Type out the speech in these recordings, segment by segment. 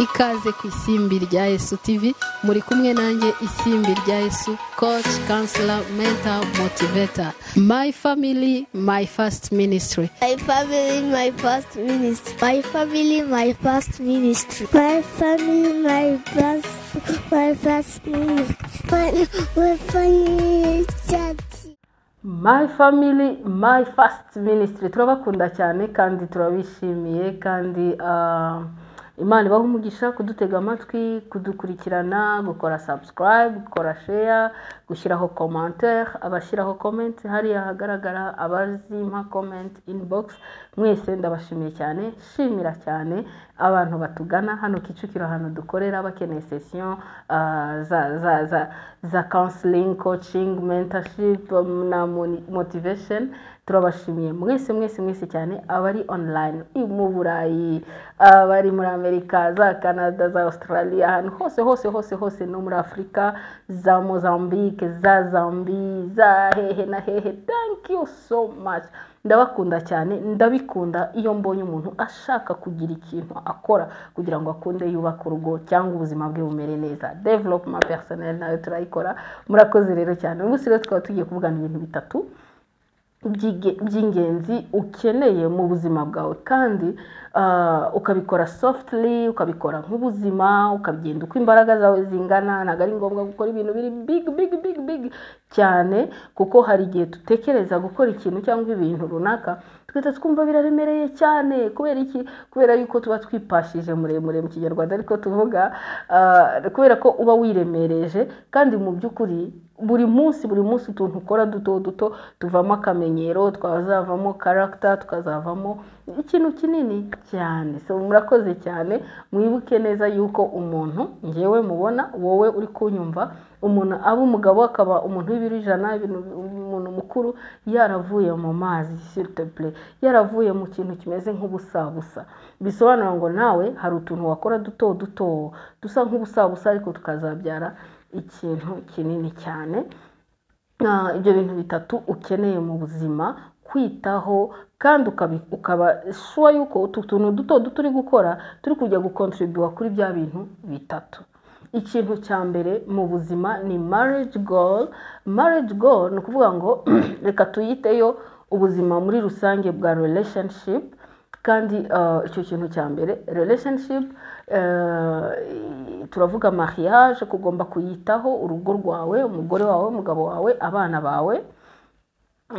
ikaze ku isimbi rya yesu tv muri kumwe nanjye isimbi rya yesu coach counselor mentor motivator my family my first ministry My family, my first ministry. My family, my first ministry. My family, my first, my first ministry. My, my family is church. my family my first ministry turabakunda cyane kandi turabishimiye kandi ah, imana ibaha umugisha kudutega amatwi kudukurikirana gukora subscribe gukora share gushyiraho commentaire abashyiraho comment hariya hagaragara abazimpa comment inbox mwese ndabashimiye cyane shimira cyane abantu batugana hano kicukiro ahantu dukorera bakeneye sesiyo ah, za za za za counseling coaching mentorship um, na moni- motivation turabashimiye mwese mwese mwese cyane abari online i- mu burayi abari muri amerika za canada za australia ahantu hose hose hose hose no muri afurika za mozambique za zambi za hehe na hehe thank you so much ndabakunda cyane ndabikunda iyo mbonye umuntu ashaka kugira ikintu akora kugira ngo akunde yubake urugo cyangwa ubuzima bwe bumere neza developuma personnel nayo turayikora murakoze rero cyane ubu rero tukaba tugiye kuvugana ibintu bitatu by'inge- by'ingenzi ukeneye mu buzima bwawe kandi ah, ukabikora softly ukabikora nk'ubuzima ukagenda uko imbaraga zawe zingana ntabwo ari ngombwa gukora ibintu biri big big big big cyane kuko hari igihe dutekereza gukora ikintu cyangwa ibintu runaka tugahita twumva biraremereye cyane kubera iki kubera yuko tuba twipashije muremure mu kinyarwanda ariko tuvuga ah, kubera ko uba wiremereje kandi mu by'ukuri buri munsi buri munsi utuntu ukora duto duto tuvamo akamenyero twazavamo karagita tukazavamo ikintu kinini cyane so murakoze cyane mwibuke neza yuko umuntu ngewe mubona wowe uri kunyumva umuntu aba umugabo akaba umuntu w'ibiro ijana ibintu- umuntu mukuru yaravuye mu mazi siriteple yaravuye mu kintu kimeze nk'ubusabusa bisobanura ngo nawe hari utuntu wakora duto duto dusa nk'ubusabusa ariko tukazabyara ikintu kinini cyane Ah, ibyo bintu bitatu ukeneye mu buzima kwitaho kandi ukabi- ukaba shuwa yuko utu tuntu duto duto uri gukora turi kujya gukontribuwa kuri bya bintu bitatu ikintu cya mbere mu buzima ni marriage goal marriage goal ni ukuvuga ngo reka tuyiteyo ubuzima muri rusange bwa relationship kandi ah, icyo kintu cya mbere relationship eh, turavuga mariage ko ugomba kuyitaho urugo rwawe umugore wawe umugabo wawe abana bawe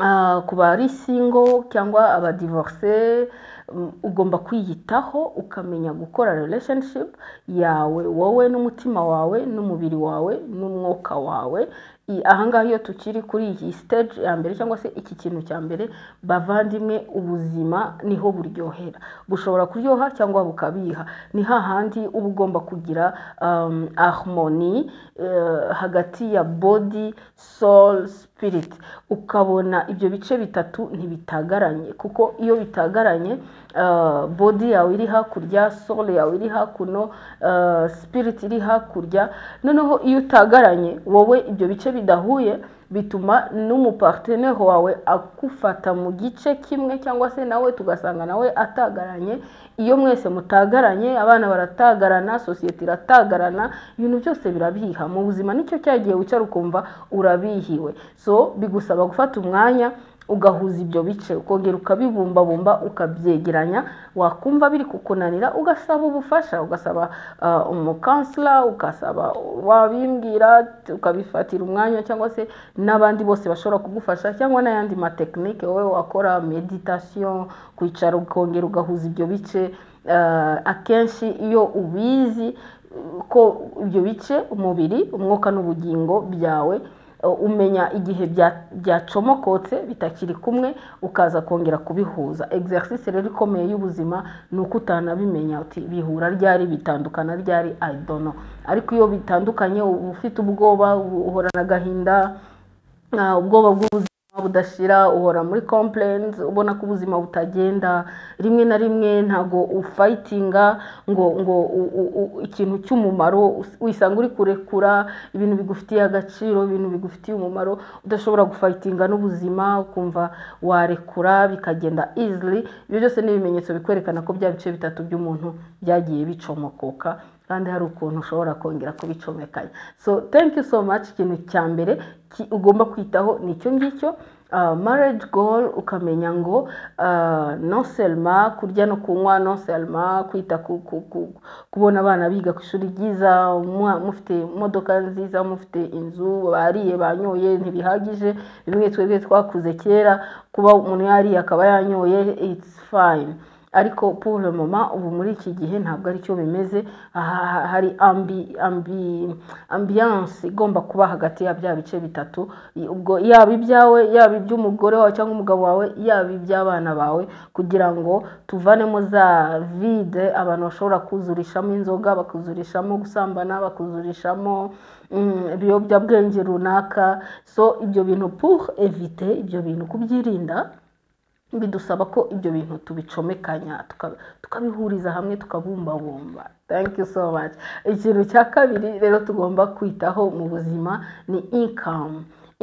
Ah, ku bari single cyangwa abadivorce mm, ugomba kwiyitaho ukamenya gukora relationship yawe wowe n'umutima wawe n'umubiri wawe n'umwuka wawe I- ahangaha iyo tukiri kuri iyi stage ya mbere cyangwa se iki kintu cya mbere bavandimwe ubuzima niho buryohera bushobora kuryoha cyangwa bukabiha ni hahandi uba ugomba kugira um, harmony eh, hagati ya body soul spirit ukabona ibyo bice bitatu ntibitagaranye kuko iyo bitagaranye uh, body yawe iri hakurya soul yawe iri hakuno uh, spirit iri hakurya noneho iyo utagaranye wowe ibyo bice bidahuye bituma n'umuparteneri wawe agufata mu gice kimwe cyangwa se nawe tugasanga nawe atagaranye iyo mwese mutagaranye abana baratagarana sosiyete iratagarana ibintu byose birabiha mu buzima nicyo cyagiye wicara ukumva urabihiwe so bigusaba gufata umwanya ugahuza ibyo bice ukongera ukabibumbabumba ukabyegeranya wakumva biri kukunanira ugasaba ubufasha ugasaba ah, umukansila ugasaba wabimbwira ukabifatira umwanya cyangwa se n'abandi bose bashobora kugufasha cyangwa n'ayandi matekinike wowe wakora meditasiyo kwicara ukongera ugahuza ibyo bice Ah, akenshi iyo ubizi uh, ko ibyo bice umubiri umwuka n'ubugingo byawe uh, umenya igihe bya- byacomokotse bitakiri kumwe ukaza kongera kubihuza exercise rero ikomeye y'ubuzima ni uko utanabimenya uti bihura ryari bitandukana ryari i don't know ariko iyo bitandukanye uba ufite ubwoba uhorana agahinda ah, ubwoba bw'ubuzima budashira uhora muri complaints ubona ko ubuzima butagenda rimwe na rimwe ntabwo ufayitinga ngo ngo u- u- u- ikintu cy'umumaro us- wisanga uri kurekura ibintu bigufitiye agaciro ibintu bigufitiye umumaro udashobora gufayitinga n'ubuzima ukumva warekura bikagenda easily ibyo byose ni ibimenyetso bikwerekana ko bya bice bitatu by'umuntu byagiye bicomokoka kandi hari ukuntu ushobora kongera kubicomekanya so thank you so much ikintu cya mbere ki- ugomba kwitaho ni icyo ngicyo Uh, marriage goal ukamenya ngo uh, non seulement kurya no kunywa non seulement kwita ku, ku, ku, kubona abana biga ku ishuri ryiza umwa- mufite imodoka nziza mufite inzu bariye banyoye ntibihagije bimwe twebwe twakuze kera kuba umuntu yariye akaba yanyoye it's fine ariko pour le moment ubu muri iki gihe ntabwo aricyo bimeze aha hari ambi ambi ambiyanse igomba kuba hagati ya bya bice bitatu I- ubwo yaba ibyawe yaba iby'umugore wawe cyangwa umugabo wawe yaba iby'abana bawe kugira ngo tuvanemo za vide abantu bashobora kuzurishamo inzoga bakuzurishamo gusambana bakuzurishamo mm, ibiyobyabwenge runaka so ibyo bintu pour evite ibyo bintu kubyirinda bidusaba ko ibyo bintu tubicomekanya tuka- tukabihuriza hamwe tukabumbabumba thank you so much ikintu cya kabiri rero tugomba kwitaho mu buzima ni income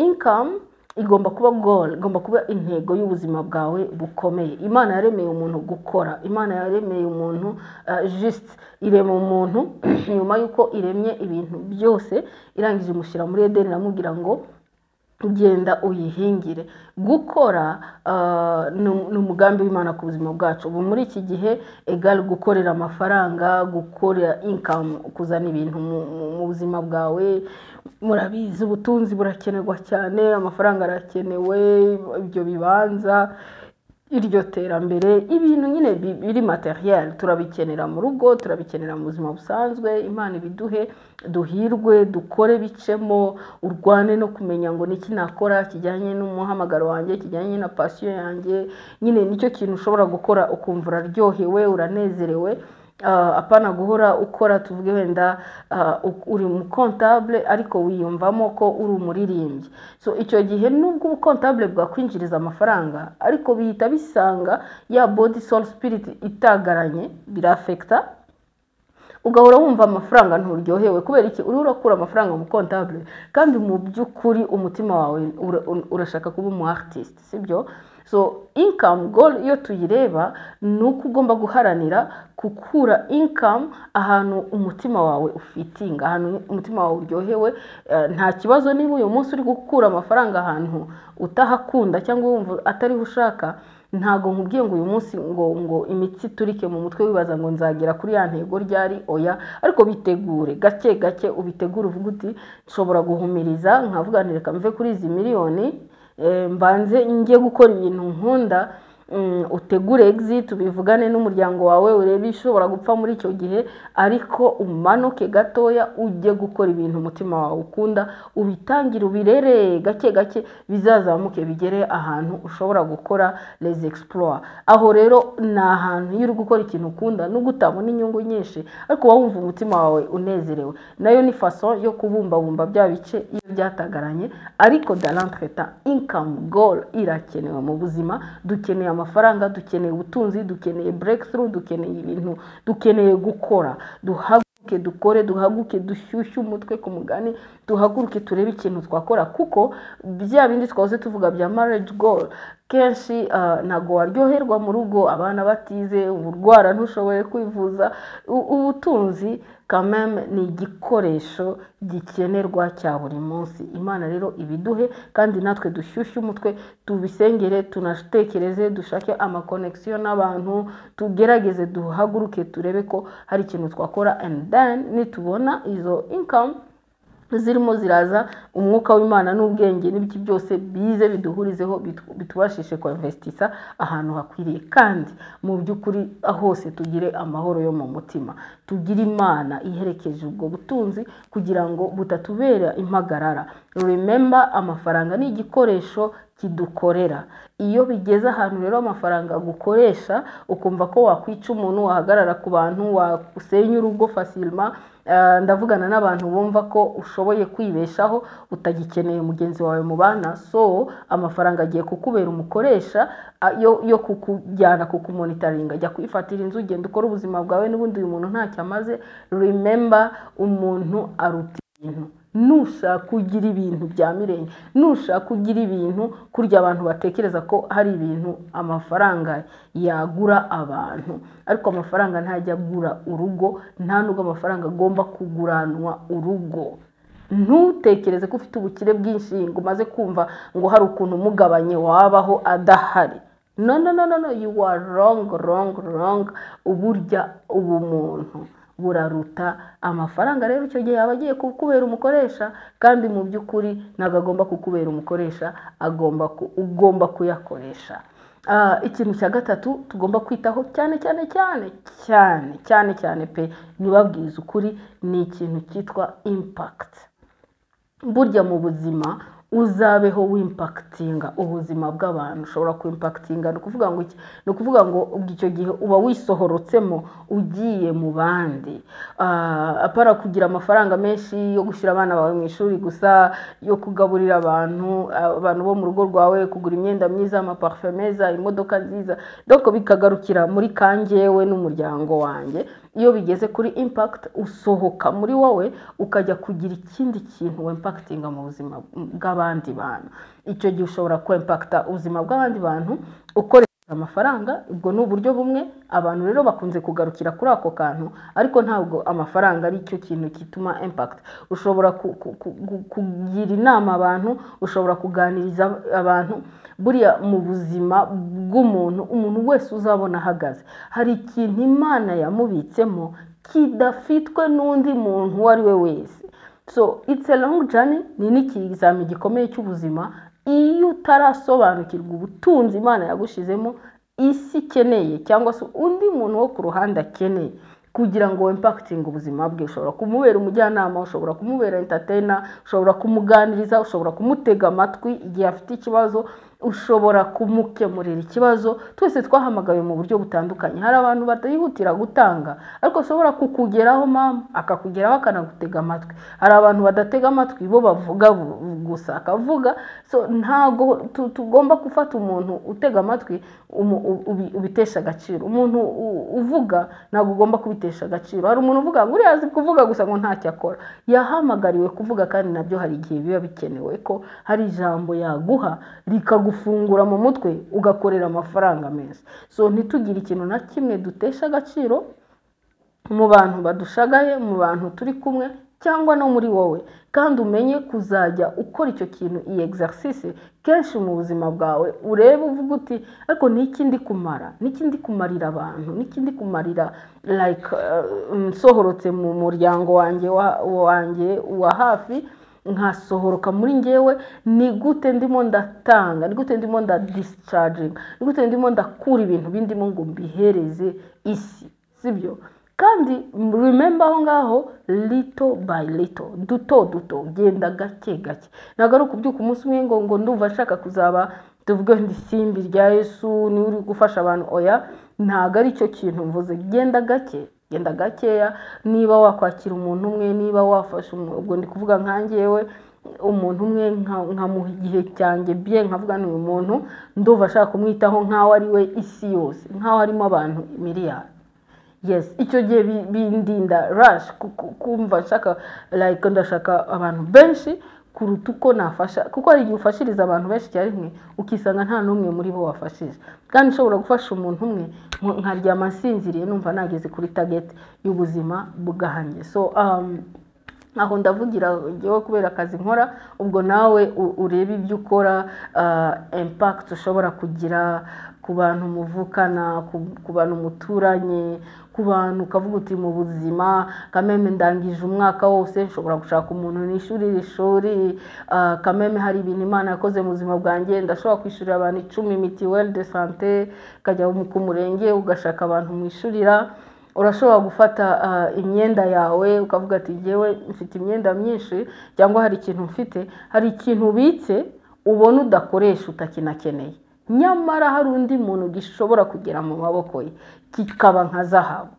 income igomba kuba goal igomba kuba intego y'ubuzima bwawe bukomeye imana yaremeye umuntu gukora imana yaremeye umuntu uh, just irema umuntu nyuma y'uko iremye ibintu byose irangije imushyira muri edeni iramubwira ngo genda uyihingire gukora ah, ni ni umugambi w'imana ku buzima bwacu ubu muri iki gihe egari gukorera amafaranga gukorera inkamu kuzana ibintu mu- mu- mu buzima bwawe murabizi ubutunzi burakenerwa cyane amafaranga arakenewe ibyo bibanza iryo terambere ibintu nyine bi- biri materiel turabikenera mu rugo turabikenera mu buzima busanzwe imana ibiduhe duhirwe dukore bicemo urwane no kumenya ngo niki nakora kijyanye n'umuhamagaro wanjye kijyanye na pasiyo yanjye nyine nicyo kintu ushobora gukora ukumva uraryohewe uranezerewe Ah, apana guhora ukora tuvuge wenda ah, u- uri umukontabule ariko wiyumvamo ko uri umuririmbyi so icyo gihe nubwo ubukontabule bwakwinjiriza amafaranga ariko bihita bisanga ya body soul spirit itagaranye birafekita ugahora wumva amafaranga nturyohewe kubera iki uriho urakura amafaranga mu kontabule kandi mu by'ukuri umutima wawe ura- ura- urashaka kuba umu artist sibyo so income goal iyo tuyireba ni uko ugomba guharanira gukura income ahantu umutima wawe ufitinga ahantu umutima wawe uryohewe eh, nta kibazo niba uyu munsi uri gukura amafaranga ahantu utahakunda cyangwa wumva atariho ushaka ntabwo nkubwiye ngo uyu munsi ngo ngo imitsi iturike mu mutwe wibaza ngo nzagera kuri ya ntego ryari oya ariko bitegure gake gake ubitegure uvuga uti nshobora guhumiriza nkavuga nti reka mve kuri izi miliyoni eh, mbanze njye gukora ibintu nkunda mm, utegure exit ubivugane n'umuryango wawe urebe ishobora gupfa muri icyo gihe ariko umanuke gatoya ujye gukora ibintu umutima wawe ukunda ubitangire ubirere gake gake bizazamuke bigere ahantu ushobora gukora les exploit aho rero ni ahantu iyo uri gukora ikintu ukunda nubwo utabona inyungu nyinshi ariko uba wumva umutima wawe unezerewe nayo ni faso yo kubumbabumba bya bice iyo byatagaranye ariko darantreta income goal irakenewe mu buzima dukeneye amafaranga dukeneye ubutunzi dukeneye breakthrough dukeneye ibintu dukeneye gukora duhaguruke dukore duhaguruke dushyushye umutwe ku mugani duhaguruke turebe ikintu twakora kuko bya bindi twahoze tuvuga bya marriage goal kenshi ah, ntabwo waryoherwa mu rugo abana batize urwara ntushoboye kwivuza U- ubutunzi kameme ni igikoresho gikenerwa cya buri munsi imana rero ibiduhe kandi natwe dushyushye umutwe tubisengere tunatekereze dushake amakonegisiyo n'abantu tugerageze duhaguruke turebe ko hari ikintu twakora and then nitubona izo income zirimo ziraza umwuka w'imana n'ubwenge n'ibiki byose bize biduhurizeho bitu- bitubashishe kuinvestisa ahantu hakwiriye kandi mu by'ukuri hose tugire amahoro yo mu mutima tugire imana iherekeje ubwo butunzi kugira ngo butatubera impagarara remember amafaranga ni igikoresho kidukorera iyo bigeze ahantu rero amafaranga agukoresha ukumva ko wakwica umuntu wahagarara ku bantu wasenya urugo fasilma Ah, ndavugana n'abantu bumva ko ushoboye kwibeshaho utagikeneye mugenzi wawe mubana so amafaranga agiye kukubera umukoresha ah, yo yo kukujyana kukumonitaringa ajya kwifatira inzu ugenda ukora ubuzima bwawe n'ubundi uyu muntu ntacyo amaze remember umuntu aruta ibintu nushaka kugira ibintu bya mirenge nushaka kugira ibintu kurya abantu batekereza ko hari ibintu amafaranga yagura abantu ariko amafaranga ntajya agura urugo nta nubwo amafaranga agomba kuguranwa urugo ntutekereze ko ufite ubukire bwinshi ngo umaze kumva ngo hari ukuntu umugabanye wabaho adahari no no no no no you are wrong wrong wrong uburya ubumuntu buraruta amafaranga rero icyo gihe aba agiye kukubera umukoresha kandi mu by'ukuri ntabwo agomba kukubera umukoresha agomba ku- ugomba kuyakoresha Ah, ikintu cya gatatu tugomba kwitaho cyane cyane cyane cyane cyane cyane pe ntibabwize ukuri ni ikintu cyitwa impact burya mu buzima uzabeho wimpakitinga ubuzima bw'abantu ushobora kwimpakitinga ni ukuvuga ngo iki ni ukuvuga ngo ubwo icyo gihe uba wisohorotsemo ugiye mu bandi Ah, apara kugira amafaranga menshi yo gushyira abana bawe mu ishuri gusa yo kugaburira abantu ah, abantu bo mu rugo rwawe kugura imyenda myiza amaparufe meza imodoka nziza doko bikagarukira muri kangewe n'umuryango wanjye iyo bigeze kuri impact usohoka muri wowe ukajya kugira ikindi kintu wimpakitinga mu buzima bw'abandi bantu icyo gihe ushobora kwimpakita ubuzima bw'abandi bantu ukoresheje amafaranga ubwo ni uburyo bumwe abantu rero bakunze kugarukira kuri ako kantu ariko ntabwo amafaranga ari cyo kintu gituma impact ushobora ku- ku- ku- ku- kugira inama abantu ushobora kuganiriza abantu buriya mu buzima bw'umuntu umuntu wese uzabona ahagaze hari ikintu imana yamubitsemo kidafitwe n'undi muntu uwo ari we wese so it's a long journey ni n'ikizami gikomeye cy'ubuzima iyo utarasobanukirwa ubutunzi imana yagushizemo isi ikeneye cyangwa se undi muntu wo ku ruhande akeneye kugira ngo wimpakitinge ubuzima bwe ushobora kumubera umujyanama ushobora kumubera entatena ushobora kumuganiriza ushobora kumutega amatwi igihe afite ikibazo ushobora kumukemurira ikibazo twese twahamagawe mu buryo butandukanye hari abantu batihutira gutanga ariko ashobora kukugeraho mama akakugeraho akanagutega amatwi hari abantu badatega amatwi bo bavuga bu- gusa akavuga so ntago tu- tugomba gufata umuntu utega amatwi umu- u- ubi- ubitesha agaciro umuntu u- uvuga ntabwo ugomba kubitesha agaciro hari umuntu uvuga ngo uriya azi kuvuga gusa ngo ntacyo akora yahamagariwe kuvuga kandi nabyo hari igihe biba bikenewe ko hari ijambo yaguha rikagufungura mu mutwe ugakorera amafaranga menshi so ntitugire ikintu na kimwe dutesha agaciro mu bantu badushagaye mu bantu turi kumwe cyangwa no muri wowe kandi umenye kuzajya ukora icyo kintu iyi exercise kenshi mu buzima bwawe urebe uvuga uti ariko ni iki ndi kumara ni iki ndi kumarira abantu ni iki ndi kumarira like uh, nsohorotse mu muryango wanjye wa, wanjye wa hafi nkasohoroka muri ngewe ni gute ndimo ndatanga ni gute ndimo ndadisicaginga ni gute ndimo ndakura ibintu bindimo ngo mbihereze isi sibyo kandi remember aho ngaho lito by lito duto duto genda gake gake ntabwo ari ukubyuka umunsi umwe ngo ngo ndumva nshaka kuzaba tuvuge ngo isimbi rya yesu niwe uri gufasha abantu oya ntabwo ari cyo kintu mvuze genda gake genda gakeya niba wakwakira umuntu umwe niba wafashe umuntu ubwo ndi kuvuga nkangewe umuntu umwe nka- nkamuha igihe cyanjye bye nkavuga ni uyu muntu ndumva ashaka kumwitaho nk'aho ari we isi yose nk'aho harimo abantu miliyari yes icyo gihe bi- bindinda rush ku- ku- kumva nshaka like ndashaka abantu benshi kuruta uko nafasha kuko hari igihe ufashiriza abantu benshi icyarimwe ukisanga nta n'umwe muri bo wafashije kandi ushobora gufasha umuntu umwe nko- nkaryama nsinziriye numva nageze kuri target y'ubuzima bwanjye so um, aho ndavugira njyewe kubera akazi nkora ubwo nawe u- urebe ibyo ukora ah, impact ushobora kugira ku bantu muvukana ku- ku bantu muturanye ku bantu ukavuga uti mu buzima kameme ndangije umwaka wose nshobora gushaka umuntu nishyurira ishuri ah, kameme hari ibintu imana yakoze mu buzima bwanjye ndashobora kwishyurira abantu icumi mitiweli de sante ukajya mu- ku murenge ugashaka abantu mwishurira urashobora gufata ah, imyenda yawe ukavuga ati ngewe mfite imyenda myinshi cyangwa hari ikintu mfite hari ikintu ubitse ubona udakoresha utakinakeneye nyamara hari undi muntu gishobora kugera mu maboko ye kikaba nka zahabu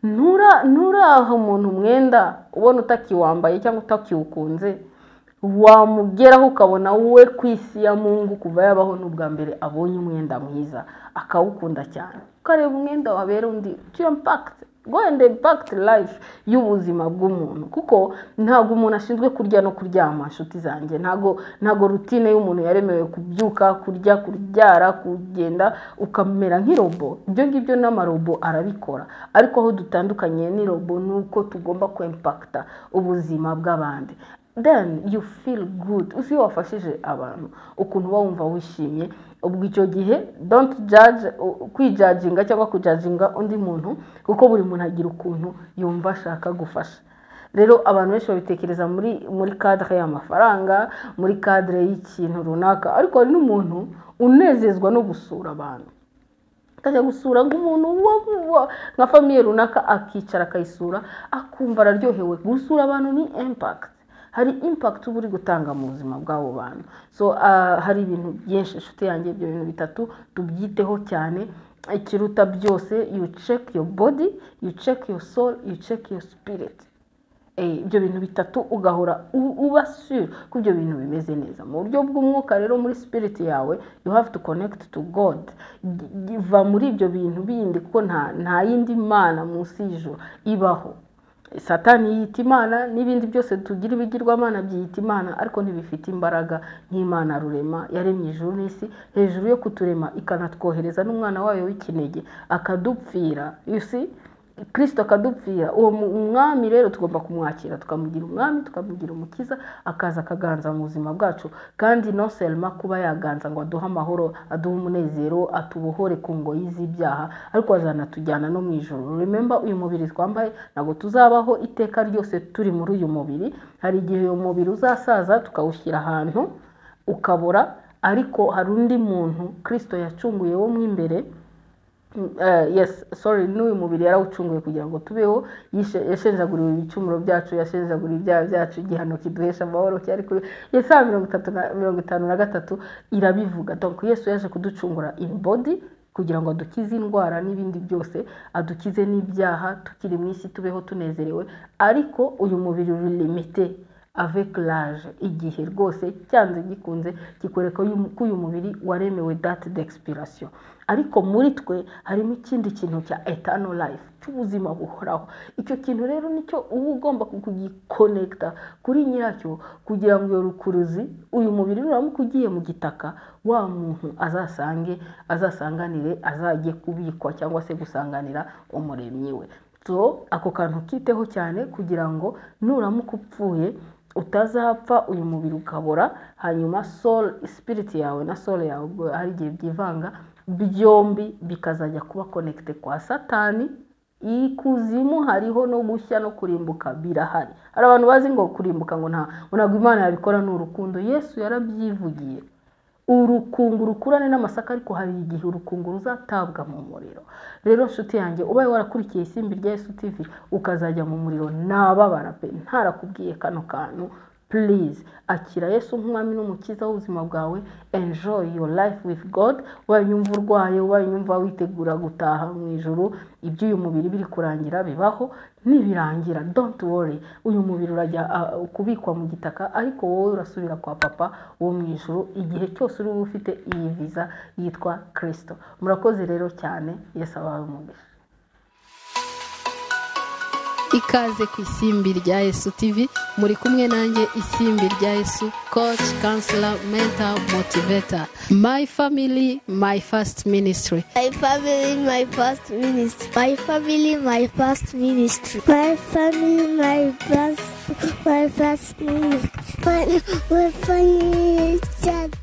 ntura nturaha umuntu umwenda ubona utakiwambaye cyangwa utakiwukunze wamugeraho ukabona we ku isi ya mungu kuva yabaho n'ubwa mbere abonye umwenda mwiza akawukunda cyane ukareba umwenda wabera undi kiyo mpakiti wenda impakiti life y'ubuzima bw'umuntu kuko ntabwo umuntu ashinzwe kurya no kuryama inshuti zanjye ntabwo ntabwo rutine y'umuntu yaremewe kubyuka kurya kuryara kugenda ukamera nk'irobo ibyo ngibyo n'amarobo arabikora ariko aho dutandukanye n'irobo ni uko tugomba kwempakita ubuzima bw'abandi then you feel good uzi iyo wafashije abantu ukuntu uba wumva wishimye ubwo icyo gihe don't judge u- kwijajinga cyangwa kujajinga undi muntu kuko buri muntu agira ukuntu yumva ashaka gufasha rero abantu benshi babitekereza muri muri kadire y'amafaranga muri kadire y'ikintu runaka ariko hari n'umuntu unezezwa no gusura abantu akajya gusura nk'umuntu wa- wa- nka famiye runaka akicara akayisura akumva araryohewe gusura abantu ni impakiti hari impakiti uba uri gutanga mu buzima bw'abo bantu so ah, hari ibintu byinshi inshuti yanjye ibyo bintu bitatu tubyiteho cyane ikiruta byose you check your body you check your soul you check your spirit Eh, ibyo bintu bitatu ugahora u- uba sure ko ibyo bintu bimeze neza mu buryo bw'umwuka rero muri spirit yawe you have to connect to god G- g- va muri ibyo bintu bindi kuko nta nta yindi mana munsi y'ijuru ibaho satani yiyita imana n'ibindi byose tugira ibigirwamana byiyita imana ariko ntibifite imbaraga nk'imana rurema yaremye ijuru n'isi hejuru yo kuturema ikanatwohereza n'umwana wayo w'ikinege akadupfira you see kirisito akadupfira uwo mu- umwami rero tugomba kumwakira tukamugira umwami tukamugira umukiza akaza akaganza mu buzima bwacu kandi no selma kuba yaganza ngo aduhe amahoro aduhe umunezero atubohore ku ngoyi z'ibyaha ariko azanatujyana no mu ijoro remember uyu mubiri twambaye ntabwo tuzabaho iteka ryose turi muri uyu mubiri hari igihe uyu mubiri uzasaza tukawushyira ahantu ukabora ariko hari undi muntu kirisito yacunguye wo mu imbere Eh, yes sorry n'uyu mubiri yarawucunguye kugira ngo tubeho yishe- yashenjaguriwe ibicumuro byacu yashenjaguriwe ibyaha byacu igihano kiduhesha amahoro cyari kuri yesaya mirongo itatu na- mirongo itanu na gatatu irabivuga donc yesu yaje kuducungura in body kugira ngo adukize indwara n'ibindi byose adukize n'ibyaha tukiri mu isi tubeho tunezerewe ariko uyu mubiri uri limite avec l'âge igihe rwose cyanze gikunze kikwereka uyu- ko uyu mubiri waremewe date d'expiration ariko muri twe harimo ikindi kintu cya eternal life cy'ubuzima buhoraho icyo kintu rero nicyo uba ugomba kugikonekita kuri nyiracyo kugira ngo iyo rukuruzi uyu mubiri nuramuka ugiye mu gitaka wa muntu azasange azasanganire azajye kubikwa cyangwa se gusanganira umuremyi we so ako kantu kiteho cyane kugira ngo nuramuka upfuye utazapfa uyu mubiri ukabora hanyuma soul spirit yawe na soul yawe ubwo hari igihe byivanga byombi bikazajya kuba connected kwa satani ikuzimu hariho no gushya no kurimbuka birahari hari abantu bazi ngo kurimbuka ngo nta ngo ntabwo imana yabikora ni urukundo yesu yarabyivugiye urukungu rukurane n'amasaka ariko hari igihe urukungu ruzatabwa mu muriro rero nshuti yanjye ubaye warakurikiye isimbi rya Yesu TV ukazajya mu muriro nababara pe ntarakubwiye kano kantu please akira Yesu nk'umwami n'umukiza w'ubuzima bwawe enjoy your life with God ubaye unyumva urwaye ubaye unyumva witegura gutaha mu ijuru iby'uyu mubiri biri kurangira bibaho nibirangira don't worry uyu mubiri urajya ah, kubikwa mu gitaka ariko wowe urasubira kwa papa wo mu ijuru igihe cyose uri bube ufite iyi viza yitwa kirisito murakoze rero cyane yesu abawe umugisha ikaze ku isimbi rya yesu tv muri kumwe nanjye isimbi rya yesu coach counselor mentor motivator my family my first ministry My family, my first ministry. My family, my first ministry. My family, my first, my first ministry. When we finish